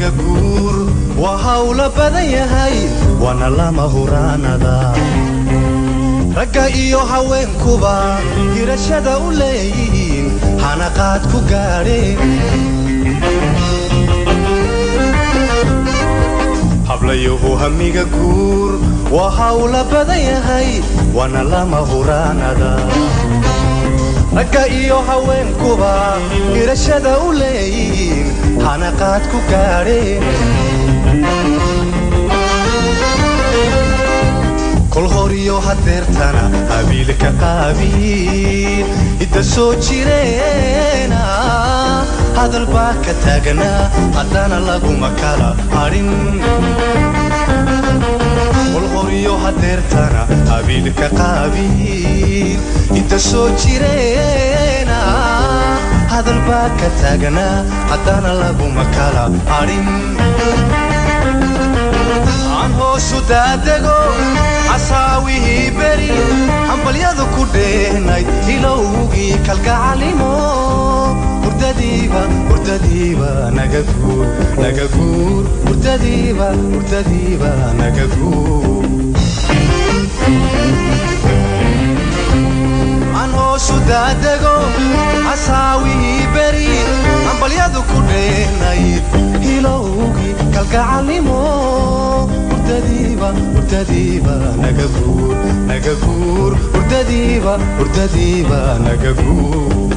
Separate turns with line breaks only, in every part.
hamiga guur waa hawla badan yahay waana lama huraanada ragga iyo haweenkuba hirashada u leeyihiin hanaqaad ku gaadheen hablayuhu hamiga guur waa hawla badan yahay waana lama huraanada ragga iyo haweenkuba hirashada u leeyihiin hanaqaad ku gaadheen kol horiyo hadeertana habiilka qaabiin hidda soo jireena hadal baa ka taagnaa haddana laguma kala hadhin kol horiyo hadeertana habiilka qaabiin hidda soo jireena hadal baa ka taagnaa haddana laguma kala hadhin aan hoosu daadego casaawihii beri hambalyadu ku dheenayd ilowgii kalgacalimo hurdadiiba hurdadiiba naga guur naga guur hurdadiiba hurdadiiba naga guur aan hoosu daadego casaawihii beri hambalyadu ku dheenayd ilowgii kalgacalimo hurdadiiba hurdadiiba naga guur naga guur hurdadiiba hurdadiiba naga guur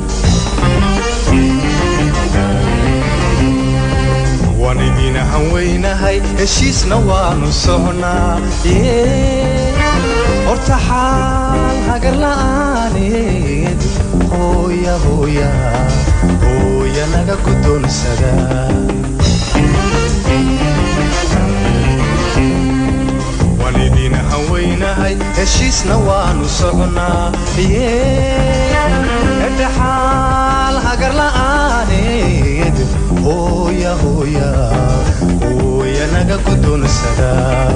waan idin hanweynahay heshiisna waanu sohnaa horta xaal hagar la'aaneed hooya hooya hooya naga guddoonsada waan idin hanweynahay heshiisna waanu socnaa edhaxaal hagar la'aaneed hooya hooya hooya naga guddoonsada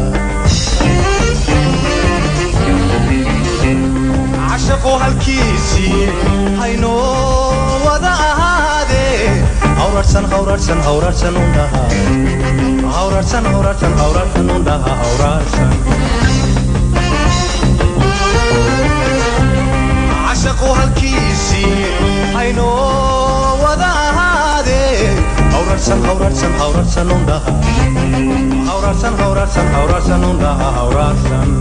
cashaqu halkiisii haynoo wada ahaadee hawrarsan hawrarsan hawrarsan undhaha hawrarsan hawrarsan hawrarsan undhaha hawrarsan cashaqu halkiisii haynoo wada ahaadee hawrarsan hawrarsan hawrarsan undhaha hawrarsan hawrarsan hawrarsan undhaha hawrarsan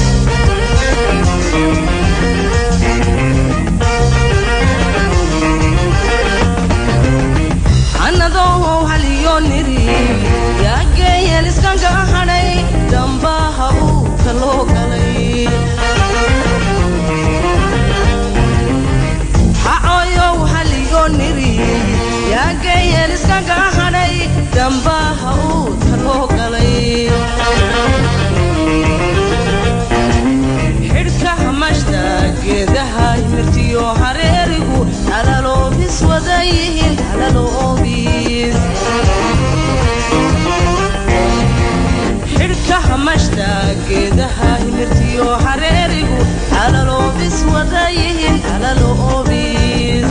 anadoo haliyo niri yaageeyeen iskanka hadhay dambaha uu kaloo galay hacoyow haliyo niri yaageeyeen iskanka hadhay dambaha uu kaloo galay xidhka hamashta geedaha mirtiyo hareerigu halaloobis wadayihiin halaloobis xidhka hamashta geedaha himirtiyo hareerigu halaloobis wadayihiin halaloobis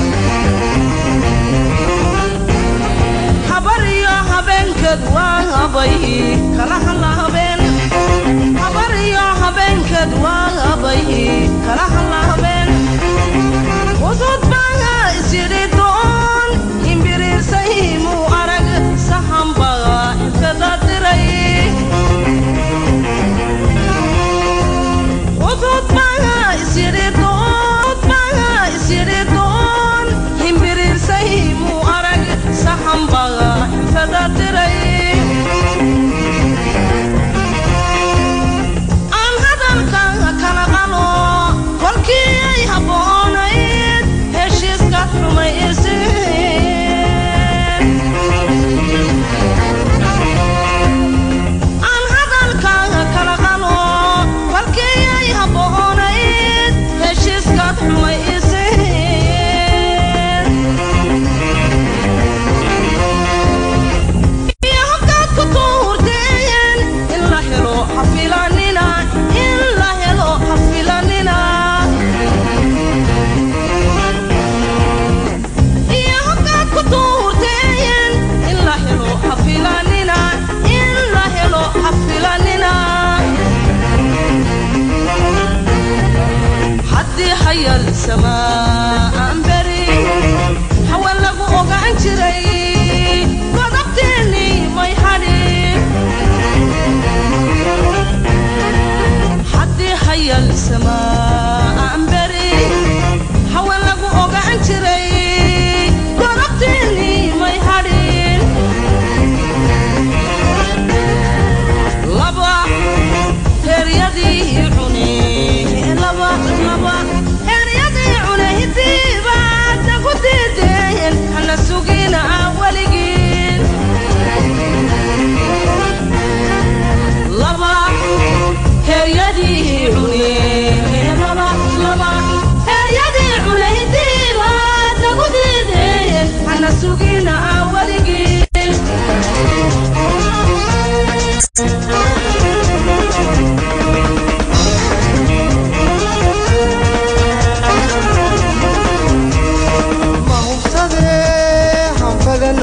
habar iyo habeenkeed waa habay kala hala habeen habar iyo habeenkeed waa habay kala hala habeen usud baa isyidhi doon imbiriirsay muu arag sahanba infeda diray usud baa isyidhi doon baa isyidhi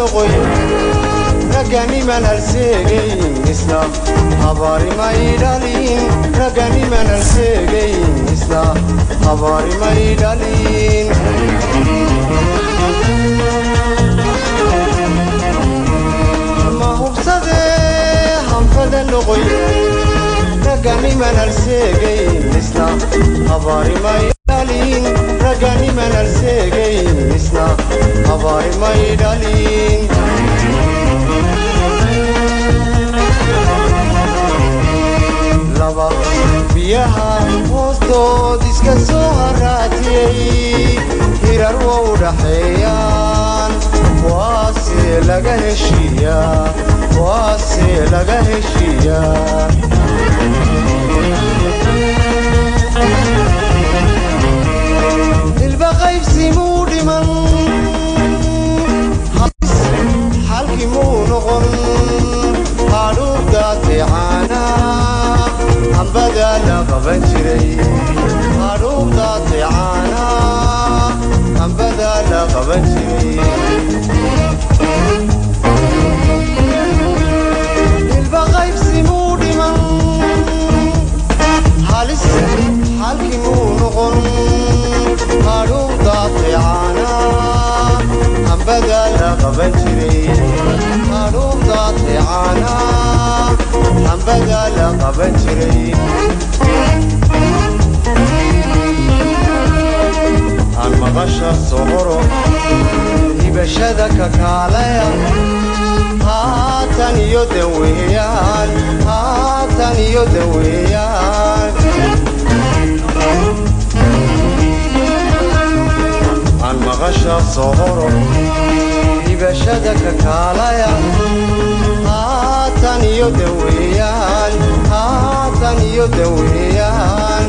noqoy raganiman halseegayn isna habaarimay dhalin raganiman halseegayn isna habaarimay dhalin ma hubsadee hanfada noqoy raganiman halseegayn isna habaarimay dhalin raganiman halseegayn isna habaarimay dhalin laba biyaha hoostood iska soo haraatiyey hirar waa u dhaxeeyaan waase laga heshiiyaa waase laga heshiiyaa ilba qaybsimuu dhiman xalkii muu noqon hadhuubdaatay caana hambada la qaban jiray hadhuubdaatay caana hambada la qaban jiray ilba qaybsimuu dhiman halis xalkii muu noqon hadhuubdaatay caana hambada la qaban jiray hadhuubdaatay caana hambada la qaban jiray aan maqasha soqoro hibashada kakaalaya haatan iyo daweeyaan haatan iyo daweeyaan aan maqasha soqoro hibashada kakaalaya haatan iyo daweeyaan haatan iyo daweeyaan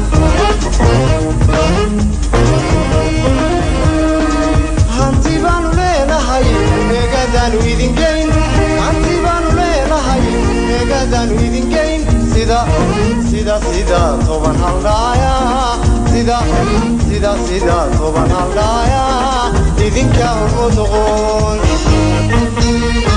hanti baanu leenahay eegadaanu idingeyn hanti baanu leenahay eegadaanu idingeyn sida sida sida toban haldhaaya sida sida sida toban haldhaaya idinka hormo noqon